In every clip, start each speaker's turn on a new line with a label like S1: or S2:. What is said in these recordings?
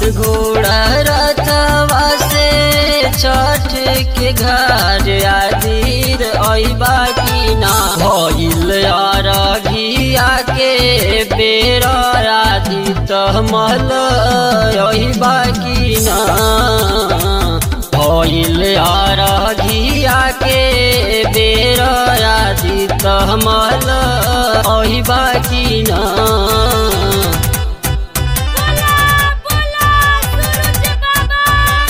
S1: घोड़ा रथवा से छठ के घर आदिर अइबा की ना भइल अरघिया के बेर आदि तमल अइबा की ना भइल अरघिया के बेर आदि तमल अइबा की ना
S2: बोला बोला सूरज बाबा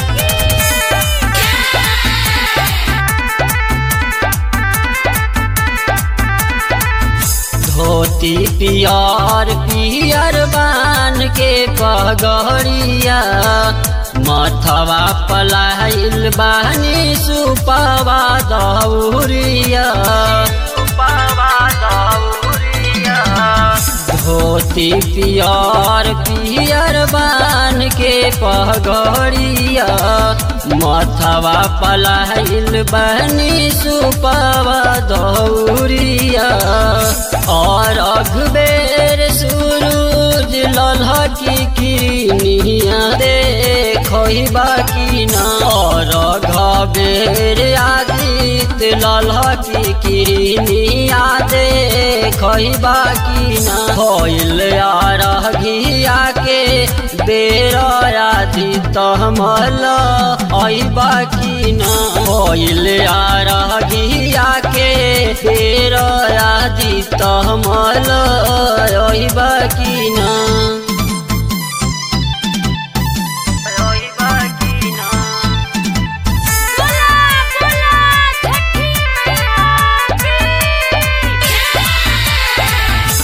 S1: धोती पियर पियर बान के पगड़िया मथवा पलाइल बानी सुपवा दौरिया सुपवा दौरिया धोती पियर पियर बान के पगड़िया मथवा पलाइल बनी सुपवा दौरिया और अखबेर सूरज ललहकी किनिया देखही बाकी ना और घबेर आदित ललहकी किनिया देखही बाकी ना होइल अरघिया के बेर आदि तमल अइबा की ना होइल अरघिया के बेर आदि तमल अइबा की ना अइबा की ना
S2: बोला बोला छठी मैया की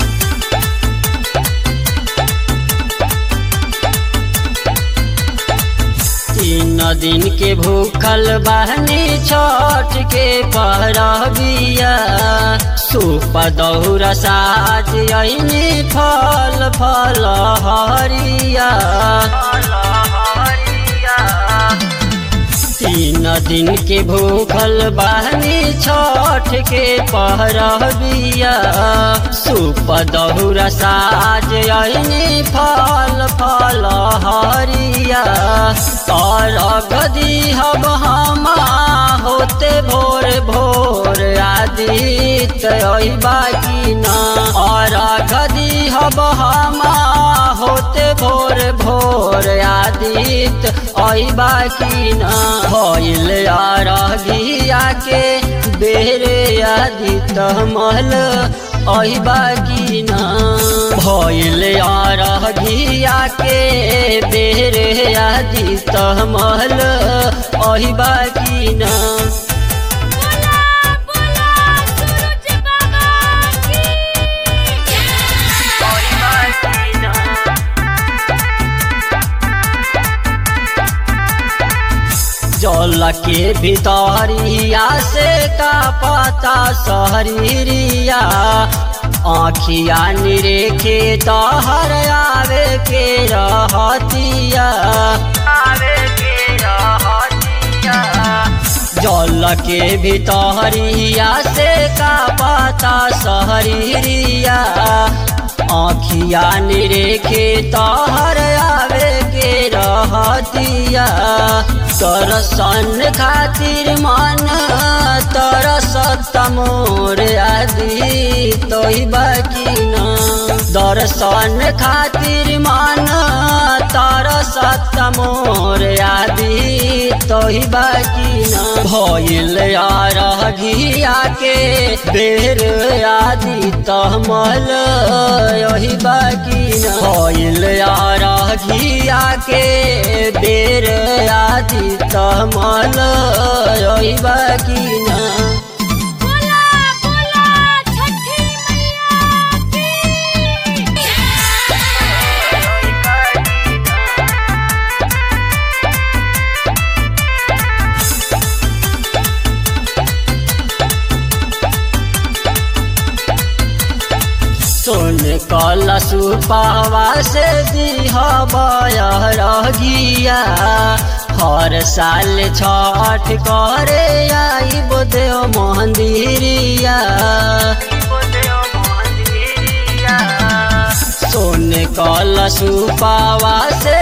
S1: तीन दिन के भूखल बहनी छठ के परबिया सूप दौरा साज अइनी फल फल हरिया तीन दिन के भूखल बहनी छठ के पहरबिया सूप दहुरा साज अइनी फल फल हरिया और गदी हब हमा होते भोर भोर आदित अइबा की ना और गदी हब हमा होते भोर भोर आदित अइबा की ना भइल अरघिया के बेर आदित मल अइबा की ना भइल अरघिया के बेर आदित मल अइबा की ना
S2: बोला बोला सूरज बाबा की
S1: जल के भितरिया से का पता सहरिया आखिया निरेखे तहर आवे के रहतिया आवे के रहतिया जल के भितरिया से का पता सहरिया आखिया निरेखे तहर आवे के रहतिया तरसन खातिर मन तरसत मोर आदि तोहि बाकी न दर्शन खातिर मन तरसत मोर आदि तोहि बाकी न भइल अरघिया के बेर आदि तमल यही बाकी न भइल अरघिया के बेर आदि तमल यही बाकी न
S2: बोला बोला छठी मैया की
S1: सोन कल सुपावा से दिह रगिया हर साल छठ करे आई देव मंदिरिया सोन कल कलशुपावा से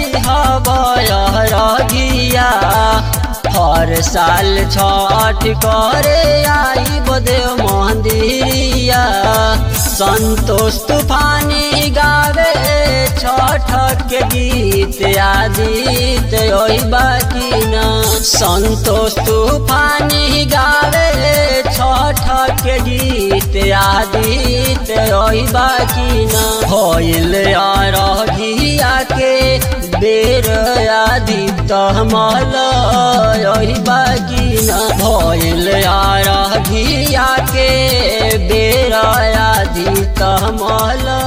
S1: दिहबरगिया हर साल छठ करे आई बदेव मंदिरिया संतोष तूफानी गावे छठ के गीत आदित ओई बाकी न संतोष तूफानी गावे छठ के गीत आदित ओई बाकी न होइल अरघिया के बेर आदित मल ओई बाकी न भइल अरघिया के बेर आदित मल